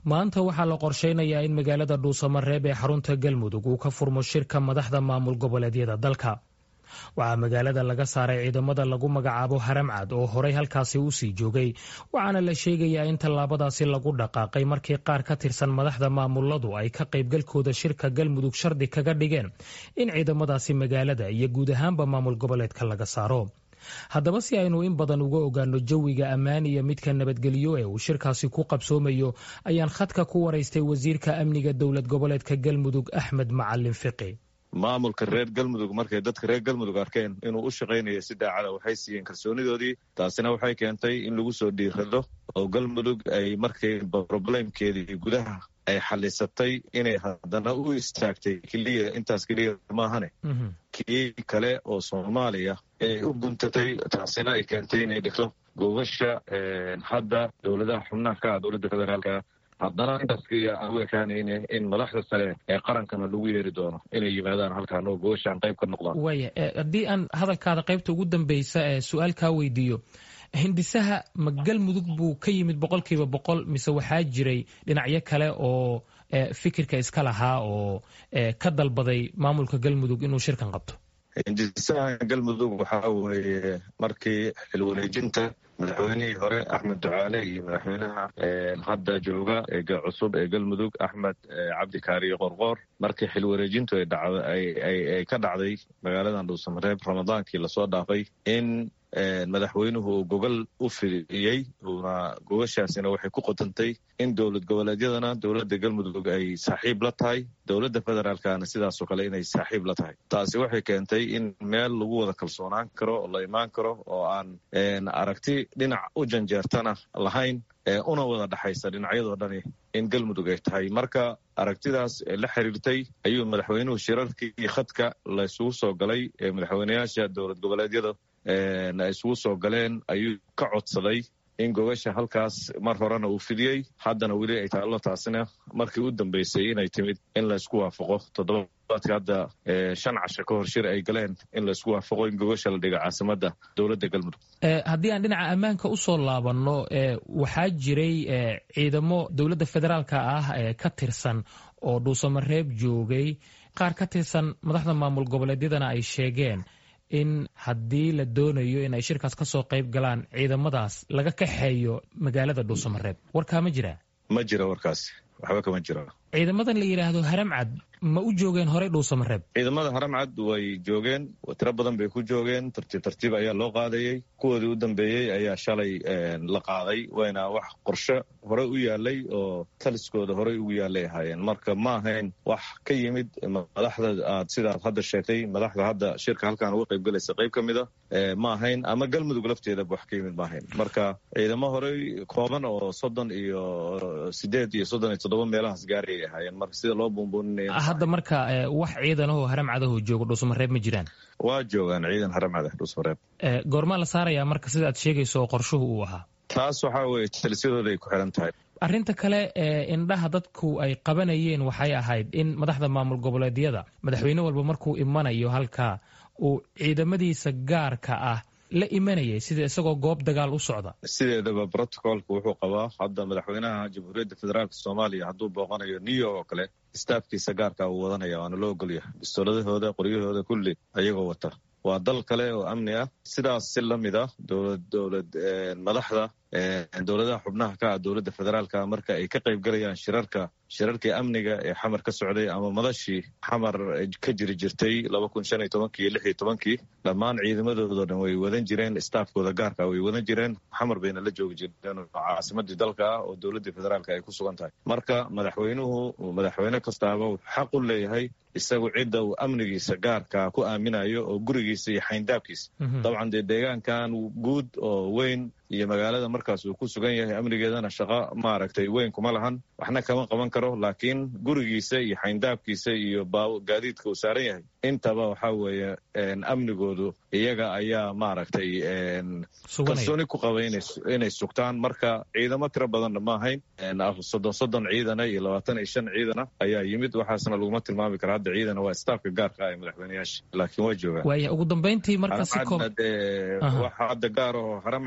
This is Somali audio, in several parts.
maanta waxaa la qorsheynayaa in magaalada dhuusamareeb ee xarunta galmudug uu ka furmo shirka madaxda maamul goboleedyada dalka waxaa magaalada laga saaray ciidamada lagu magacaabo haramcad oo horey halkaasi u sii joogay waxaana la sheegayaa in tallaabadaasi lagu dhaqaaqay markii qaar ka tirsan madaxda maamuladu ay ka qaybgalkooda shirka galmudug shardi kaga dhigeen in ciidamadaasi magaalada iyo guud ahaanba maamul goboleedka laga saaro haddaba si aynu in badan uga ogaano jawiga ammaan iyo midka nabadgelyo ee uu shirkaasi ku qabsoomayo ayaan khadka ku waraystay wasiirka amniga dowlad goboleedka galmudug axmed macalin fiqi maamulka reer galmudug markay dadka reer galmudug arkeen inuu u shaqaynayo si daacada waxay siiyeen kalsoonidoodii taasina waxay keentay in lagu soo dhiirado oo galmudug ay markay roblemkeedii gudaha ay xalisatay inay haddana u istaagtay keliya intaas keliya maahane kii kale oo soomaaliya ay u guntatay taasina ay keentay inay dhigto gogasha hadda dowladaha xubnaha ka ah dowladda federaalka haddana intaas aan u ekaanayne in madaxda sare ee qarankana lagu yeeri doono inay yimaadaan halkaan oo gogashaan qayb ka noqdaan waaya haddii aan hadalkaada qaybta ugu dambeysa ee su-aal kaa weydiiyo hindisaha ma galmudug buu ka yimid boqolkiiba boqol mise waxaa jiray dhinacyo kale oo fikirka iska lahaa oo ka dalbaday maamulka galmudug inuu shirkan qabto hindisaha galmudug waxaa weeye markii xilwareejinta madaxweynihii hore axmed ducaale iyo madaxweynaha hadda jooga ee cusub ee galmudug axmed cabdi kaariyo qorqoor markii xilwareejintu ay ka dhacday magaaladan dhuusamareeb ramadaankii lasoo dhaafay in madaxweynuhu uu gogol u fidiyey uuna gogashaasina waxay ku qotantay in dowlad goboleedyadana dowladda galmudug ay saaxiib la tahay dowladda federaalkana sidaasoo kale inay saaxiib la tahay taasi waxay keentay in meel lagu wada kalsoonaan karo oo la imaan karo oo aan aragti dhinac u janjeertana lahayn una wada dhexaysa dhinacyadoo dhani in galmudug ay tahay marka aragtidaas la xiriirtay ayuu madaxweynuhu shirarkii khadka laysugu soo galay ee madaxweyneyaasha dowlad goboleedyada ay isugu soo galeen ayuu ka codsaday in gogasha halkaas mar horena uu fidiyey haddana weli ay taallo taasina markii u dambeysay inay timid in laysku waafaqo toddobaadka hadda shan casho ka hor shir ay galeen in laysku waafaqo in gogasha la dhiga caasimadda dowladda galmudug haddii aan dhinaca ammaanka usoo laabanno waxaa jiray ciidamo dowladda federaalka ah ee ka tirsan oo dhuusamareeb joogay qaar ka tirsan madaxda maamul goboleedyadana ay sheegeen in haddii la doonayo in ay shirkaas ka soo qayb galaan ciidamadaas laga kaxeeyo magaalada dhuusamareeb warkaa ma jiraa ma jira warkaas waxba kama jira ciidamadan la yidhaahdo haramcad ma u joogeen horey dhuusamareeb ciidamada haramcad way joogeen tiro badan bay ku joogeen tartiib tartiib ayaa loo qaadayey kuwoodii u dambeeyey ayaa shalay la qaaday wayna wax qorshe horey u yaalay oo taliskooda horey ugu yaalay ahaayeen marka ma ahayn wax ka yimid madaxda aad sidaad hadda sheegtay madaxda hadda shirka halkaan uga qayb galaysa qayb ka mid a ma ahayn ama galmudug lafteedaba wax ka yimid ma ahayn marka ciidamo horey kooban oo soddon iyo sideed iyo soddon iyo toddoba meelahaas gaarayay ahaayeen marka sida loo buunbuuninaya hadda marka wax ciidanahoo haramcadahoo jooga dhuusamareeb ma jiraan waa joogaan ciidan haramcada dhuusamareeb goormaa la saarayaa marka sida aad sheegayso oo qorshuhu uu ahaa taas waxaa weye talisyadooda ay ku xiran tahay arrinta kale ee indhaha dadku ay qabanayeen waxay ahayd in madaxda maamul goboleedyada madaxweyne walba markuu imanayo halkaa uu ciidamadiisa gaarka ah la imanayay sida isagoo goob dagaal u socda sideedaba brotocolka wuxuu qabaa hadda madaxweynaha jamhuuriyadda federaalk soomaaliya hadduu booqanayo new york oo kale staafkiisa gaarka uu wadanaya waana loo ogolyahay bistooladahooda qoryahooda kulli ayagoo wata waa dal kale oo amni ah sidaas si la mid ah dowlad dowlad madaxda dowladaha xubnaha ka ah dowladda federaalka marka ay ka qayb galayaan shirarka shirarkii amniga ee xamar ka socday ama madashii xamar ka jiri jirtay laba kun shan iyo tobankii iyo lix iyo tobankii dhammaan ciidamadoodo dhan way wadan jireen staafkooda gaarka way wadan jireen xamar bayna la joogi jireen oo caasimadii dalka ah oo dowladdii federaalka ay ku sugan tahay marka madaxweynuhu madaxweyne kastaaba xaq u leeyahay isagu cidda uu amnigiisa gaarka ku aaminayo oo gurigiisa iyo xayndaabkiisa dabcan dee deegaankan guud oo weyn iyo magaalada markaas uu ku sugan yahay amnigeedana shaqo maaragtay weyn kuma lahan waxna kama qaban karo laakiin gurigiisa iyo xayndaabkiisa iyo gaadiidka uu saaran yahay intaba waxaa weeye amnigoodu iyaga ayaa maaragtay kalsooni ku qaba inay sugtaan marka ciidamo tiro badanna ma ahayn soddon soddon ciidana iyo labaatan iyo shan ciidana ayaa yimid waxaasna laguma tilmaami kara hadda ciidana waa staafka gaarka ah ee madaxweyneyaasha laakiin waa joogaan waaya ugu dambeyntii marka si dee waxa hadda gaar oo haramcad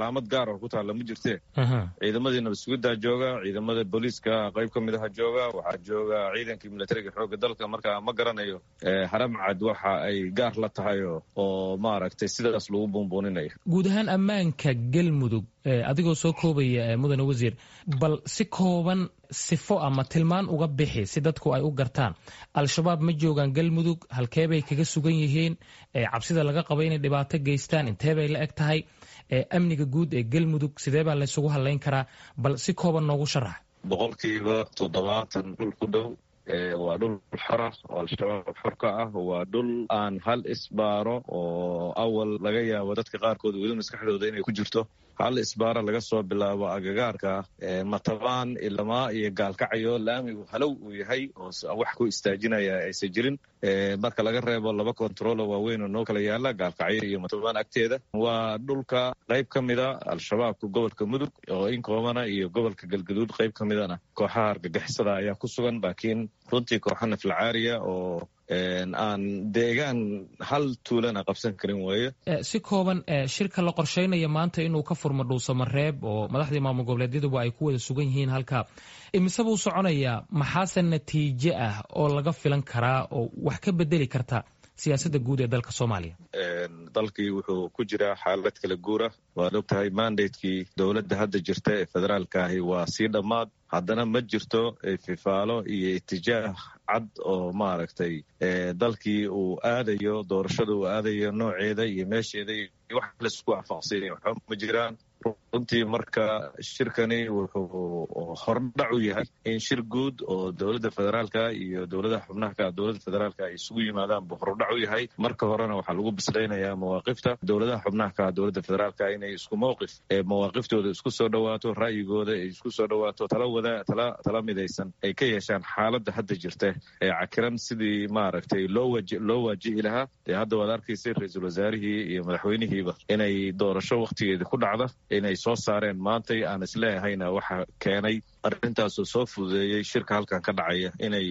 calaamad gaar oo ku taalla ma jirtee ciidamadii nabadsugiddaa jooga ciidamada booliiska qayb ka mid aha jooga waxaa jooga ciidankii militariga xoogga dalka marka ma garanayo haramcad waxa ay gaar la tahay oo maaragtay sidaas lagu buunbuuninayo guud ahaan ammaanka galmudug adigoo soo koobaya mudane wasiir bal si kooban sifo ama tilmaan uga bixi si dadku ay u gartaan al-shabaab ma joogaan galmudug halkeebay kaga sugan yihiin cabsida laga qaba inay dhibaato geystaan inteebay la eg tahay amniga guud ee galmudug sidee baa laysugu hadlayn karaa bal si kooban noogu sharax boqolkiiba toddobaatan dhul ku dhow waa dhul xora oo al-shabaab xor ka ah waa dhul aan hal isbaaro oo awal laga yaabo dadka qaarkood weli maskaxdooda inay ku jirto hal isbaaro laga soo bilaabo agagaarka matabaan ilamaa iyo gaalkacayo laamigu halow uu yahay oo wax ku istaajinaya aysan jirin marka laga reebo laba kontarolo waaweyn oo noo kala yaala gaalkacyo iyo matabaan agteeda waa dhulka qayb ka mida al-shabaabka gobolka mudug oo in koobana iyo gobolka galgaduud qayb ka midana kooxaha argagixisada ayaa ku sugan laakiin runtii kooxa naflacaariya oo aan deegaan hal tuulana qabsan karin weeye si kooban shirka la qorsheynaya maanta inuu ka furmo dhuusamareeb oo madaxdii maamul goboleedyaduba ay ku wada sugan yihiin halkaa imise buu soconayaa maxaase natiijo ah oo laga filan karaa oo wax ka bedeli karta siyaasadda guud ee dalka soomaaliya dalkii wuxuu ku jiraa xaalad kala guura waad og tahay mandatekii dowladda hadda jirta ee federaalka ahi waa sii dhammaad haddana ma jirto fifaalo iyo itijaah cad oo maaragtay dalkii uu aadayo doorashada uu aadayo nooceeda iyo meesheeda iyo wax laisku waafaqsiinay waxba ma jiraan runtii marka shirkani wuxuu hordhac u yahay in shir guud oo dowladda federaalka iyo dowladaha xubnaha dowladda federaalka ay isugu yimaadaan buu hordhac u yahay marka horena waxaa lagu bislaynayaa mawaaqifta dowladaha xubnaha ka dowladda federaalka inay isku mowqif mawaaqiftooda isku soo dhawaato ra'yigooda ay isku soo dhawaato tala wada tala tala midaysan ay ka yeeshaan xaaladda hadda jirta ee cakiran sidii maaragtay loo waji loo waajihi lahaa dee hadda waad arkaysay ra-iisul wasaarihii iyo madaxweynihiiba inay doorasho wakhtigeeda ku dhacda inay soo saareen maantay aan isleehayna waxa keenay arrintaasoo soo fududeeyey shirka halkan ka dhacaya inay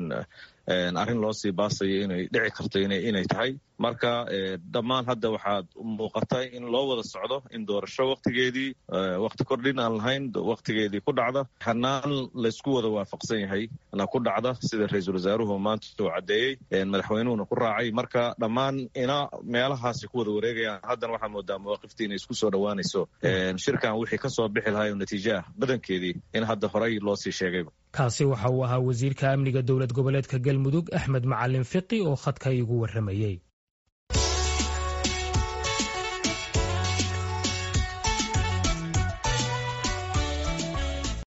arrin loo sii baasayo inay dhici karto inay tahay marka dhammaan hadda waxaad muuqata in loo wada socdo in doorasho wakhtigeedii wakhti kordhin aan lahayn wakhtigeedii ku dhacda hanaan laysku wada waafaqsan yahay na ku dhacda sida ra-iisul wasaaruhu maanta uu caddeeyey madaxweynuhuna ku raacay marka dhammaan ina meelahaasi ku wada wareegayaan haddana waxaa moodaa mawaaqiftii inay isku soo dhowaanayso shirkan wixii ka soo bixi lahay oo natiijo ah badankeedii in hadda horey loo sii sheegayba kaasi waxa uu ahaa wasiirka amniga dowlad goboleedka galmudug axmed macalin fiqi oo khadka igu warramayey